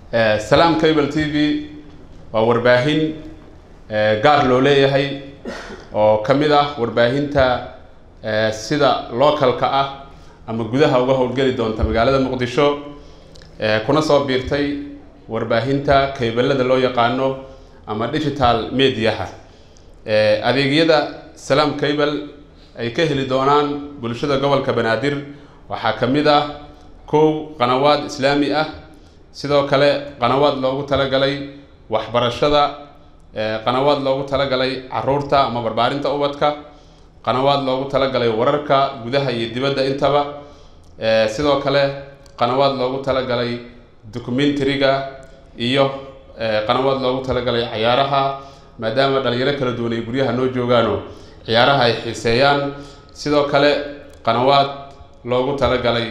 salaam cable t v waa warbaahin gaar loo leeyahay oo ka mid ah warbaahinta sida localka ah ama gudaha uga howlgeli doonta magaalada muqdisho kuna soo biirtay warbaahinta kaybelada loo yaqaano ama digital mediaha adeegyada salaam cable ay ka heli doonaan bulshada gobolka banaadir waxaa ka mid ah kow qanawaad islaami ah sidoo kale qanawaad loogu talagalay waxbarashada qanawaad loogu talagalay caruurta ama barbaarinta ubadka qanawaad loogu talagalay wararka gudaha iyo dibadda intaba sidoo kale qanawaad loogu talagalay documentariga iyo qanawaad loogu talagalay cayaaraha maadaama dhalinyaro kala duwan ay guryaha noo joogaano ciyaaraha ay xiiseeyaan sidoo kale qanawaad loogu talagalay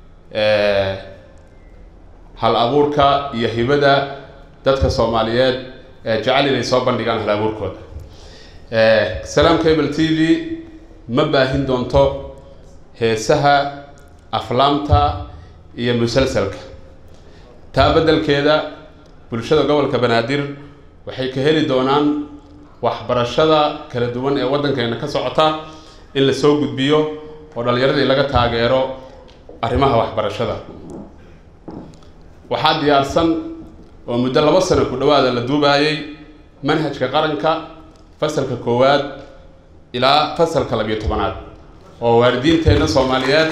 hal abuurka iyo hibada dadka soomaaliyeed ee jecel inay soo bandhigaan hal abuurkooda salaam cable t v ma baahin doonto heesaha aflaamta iyo musalsalka taa beddelkeeda bulshada gobolka banaadir waxay ka heli doonaan waxbarashada kala duwan ee waddankeena ka socota in la soo gudbiyo oo dhallinyaradii laga taageero arrimaha waxbarashada waxaa diyaarsan oo muddo labo sano ku dhawaada la duubaayey manhajka qaranka fasalka koowaad ilaa fasalka labiyo tobanaad oo waalidiinteenna soomaaliyeed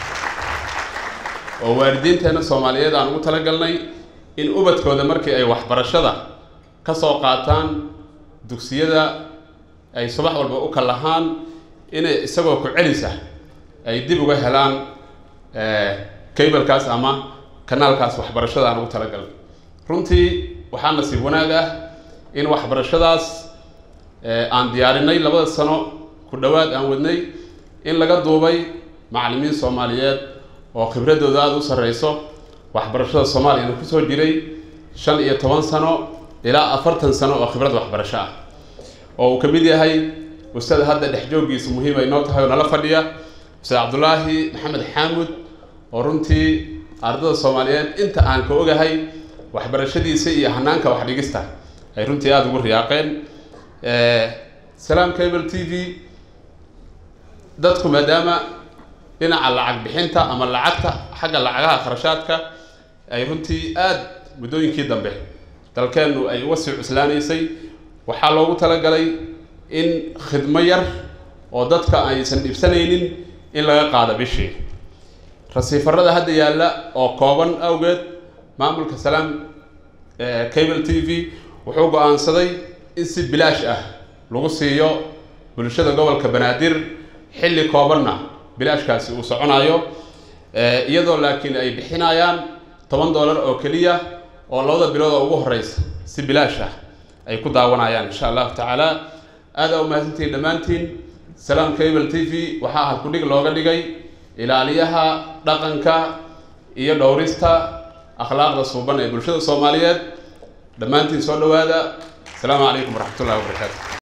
oo waalidiinteenna soomaaliyeed aan ugu talagalnay in ubadkooda markii ay waxbarashada ka soo qaataan dugsiyada ay subax walba u kallahaan inay isagoo ku celisa ay dib uga helaan cablekaas ama kanaalkaas waxbarashada aan ugu talagalnay runtii waxaa nasiib wanaag ah in waxbarashadaas aan diyaarinay labada sano ku dhowaad aan wadnay in laga duubay macallimiin soomaaliyeed oo khibradooda aada u sarreyso waxbarashada soomaaliyana kusoo jiray shan iyo toban sano ilaa afartan sano oo khibrad waxbarasho ah oo uu ka mid yahay ustaad hadda dhex jooggiisa muhiim ay noo tahay oo nala fadhiya ustaad cabdulaahi maxamed xaamud oo runtii ardada soomaaliyeed inta aan ka ogahay waxbarashadiisa iyo hanaanka wax dhigista ay runtii aada ugu riyaaqeen salaam cable t v dadku maadaama dhinaca lacag bixinta ama lacagta xagga lacagaha kharashaadka ay runtii aada muddooyinkii dambe dalkeennu ay uga sii cuslaanaysay waxaa loogu talagalay in khidmo yar oo dadka aysan dhibsanaynin in laga qaado bishii rasiifarada hadda yaalla oo kooban awgeed maamulka salaam cable t v wuxuu go-aansaday in si bilaash ah lagu siiyo bulshada gobolka banaadir xilli koobanna bilaashkaasi uu soconayo iyadoo laakiin ay bixinayaan toban dollar oo keliya oo labada bilood oo ugu horeysa si bilaash ah ay ku daawanayaan insha allahu tacaala aada u mahadsantihiin dhammaantiin salaam cable t v waxaa halkudhig looga dhigay ilaaliyaha dhaqanka iyo dhowrista akhlaaqda suuban ee bulshada soomaaliyeed dhammaantiin soo dhawaada asalaamu calaykum waraxmat ullahi wabarakaatu